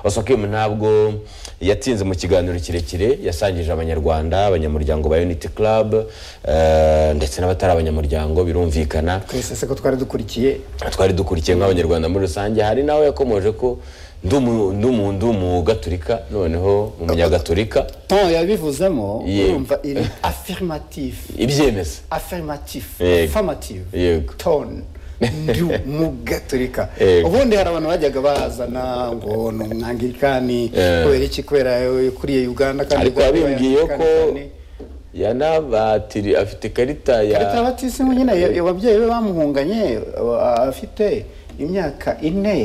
osokimu ntabwo yatsinze mu kiganiro kirekire yasangije abanyarwanda abanyamuryango ba unity club eh, ndetse n'abatari abanyamuryango birumvikana twese se ko twari dukurikiye twari dukurikiye nk'abanyarwanda muri rusange hari nawe yakomoje ko ndumu- ndumu- ndumugaturika noneho umunyagatulika ton yabivuzemo Yeah. urumva iri affirmative ibyemeza affirmative Yego. affirmative Yego. tone ndi umugaturika Yego. ubundi hari abantu bajyaga bazana ngo ni umwangilikani Yeah. kubera iki kubera kuriye uganda kandi ariko Uganda yabimbwiye ko y'abanyamerikani. yanabatiri afite ikarita ya Karita y'abatisimu nyine ya- ababyeyi be bamuhunganye a- afite imyaka ine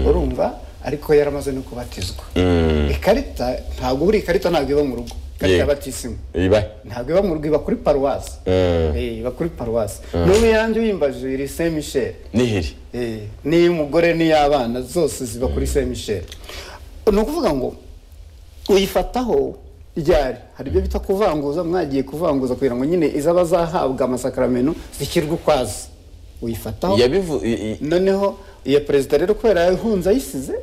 urumva ariko yaramaze no kubatizwa ikarita ntabwo buri ikarita ntabwo iba mu rugo ikarita Yego. y'abatisimu iba ntabwo iba mu rugo iba kuri paruwasi Mm. Eh, iba kuri paruwasi n'ubu yanjye uyimbaje iri saint michel nihiri Eh, n'iy'umugore n'iy'abana zose ziba kuri saint michel ni ukuvuga ngo uyifataho ryari hari ibyo bita kuvanguza mwagiye kuvanguza kugira ngo nyine izaba zahabwa amasakaramentu zishyirwe ukwazo uyifataho yabivu i- i- noneho iyo perezida rero kubera yahunze ayisize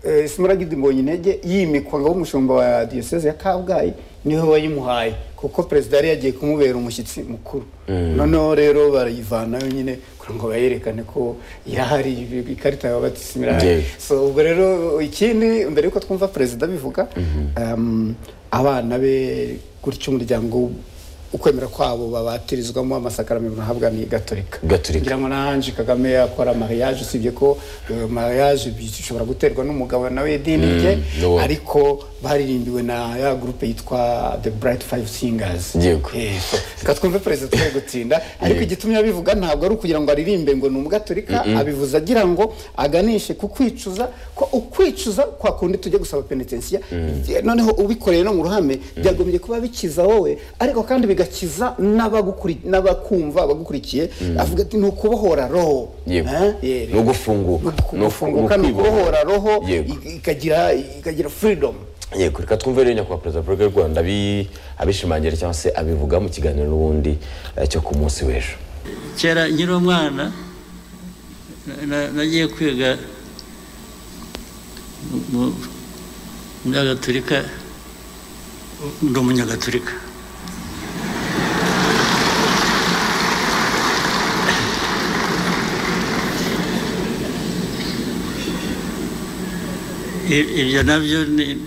eh, simuragidi mbonye intege yimikwa ngo umushumba wa diyoseze ya kabgayi niwe wayimuhaye kuko perezida yari yagiye kumubera umushyitsi mukuru noneho rero barayivanayo nyine kugira ngo bayerekane ko irahari ikarita ya batisimu irahari Yes. so ubwo rero ikindi mbere yuko twumva perezida bivuga um, abana be gutyo umuryango ukwemera kwabo babatirizwamo amasakaramentu bahabwa ni gatorika Gatolika. ngira ngo n'ange kagame akora mariage usibye ko eh, mariage bi- ishobora guterwa n'umugabo nawe idini rye n'uwo. ariko baririmbiwe na ya gurupe yitwa the bright five singers Yego. Eh, so, reka twumve perezida twe gutinda ariko igitumye abivuga ntabwo ari ukugira ngo aririmbe ngo ni umugaturika abivuze agira ngo aganishe ku kwicuza ko ukwicuza kwa kundi tujya gusaba penetensiya noneho ubikoreye no mu ruhame byagombye kuba bikiza wowe ariko kandi bigakiza n'abagukuri- n'abakumva abagukurikiye avuga ati ni ukubohora roho Yego. Eh? Yeah, Ni ugufunguka. ni uku- Ni uku- gufunguka ni ni ukwibohora. ukubohora roho Yego. i- ikagira ikagira freedom yego reka twumve rero nyakubahwa perezida wa repubulika y'u rwanda abi- abishimangira cyangwa se abivuga mu kiganiro n'ubundi eh, cyo ku munsi w'ejo kera nkiri umwana na- na- nagiye kwiga mu- mu munyagaturika ndi umunyagatulika I- ibyo nabyo ni-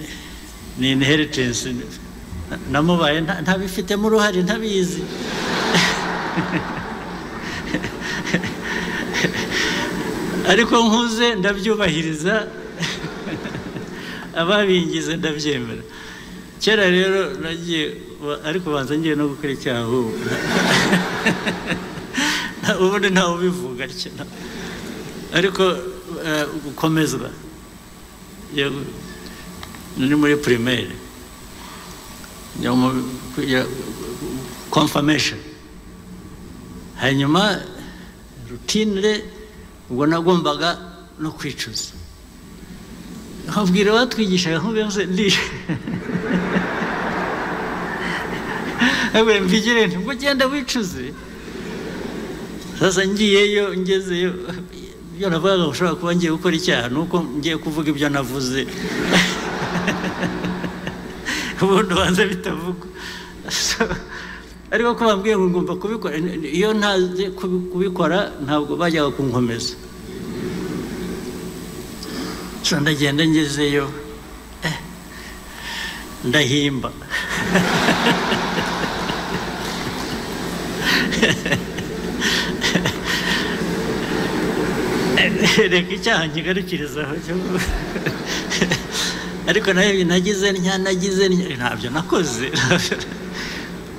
ni inheritance namubaye nta- ntabifitemo uruhare ntabizi ariko nkuze ndabyubahiriza ababingize ndabyemera kera rero nagiye wa- ariko banza ngiye no gukora icyaha ahubwo Nta- ubundi ntawe ubivuga atya, nta- ariko eh, gukomezwa yego ni muri primaire ni mu- kujya- confirmation hanyuma rutinire ubwo nagombaga no kwicuza nkabwira abatwigishaga nk'ubuyobozi ndi abwira mbigire nti ngo ugenda wicuze sasa ngiyeyo ngezeyo ibyo navugaga ngo ushobora kuba ngiye gukora icyaha ni uko ngiye kuvuga ibyo navuze ubundi ubanza bitavugwa So, ariko ko bambwiye ngo ngomba kubikora iyo ntazi kubi- kubikora ntabwo bajyaga kunkomeza so ndagenda ngezeyo eh, ndahimba reka icyaha nkigarukirizaho cyo- ariko nayo nagize ntya nagize ntya ntabyo nakoze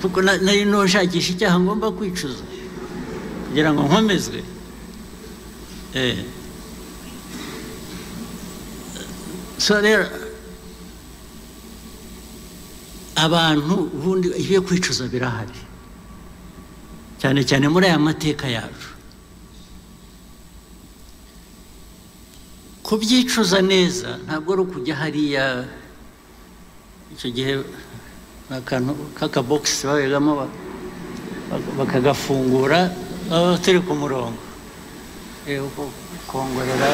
kuko na- nari nushakisha icyaha ngomba kwicuza kugira ngo nkomezwe Eh. so rero abantu ubundi ibyo kwicuza birahari cyane cyane muri aya mateka yacu kubyicuza neza ntabwo ari ukujya hariya icyo gihe ni akantu k'akabogisi babegamo ba- bak- bakagafungura baba turi ku murongo Eh, uko kongorera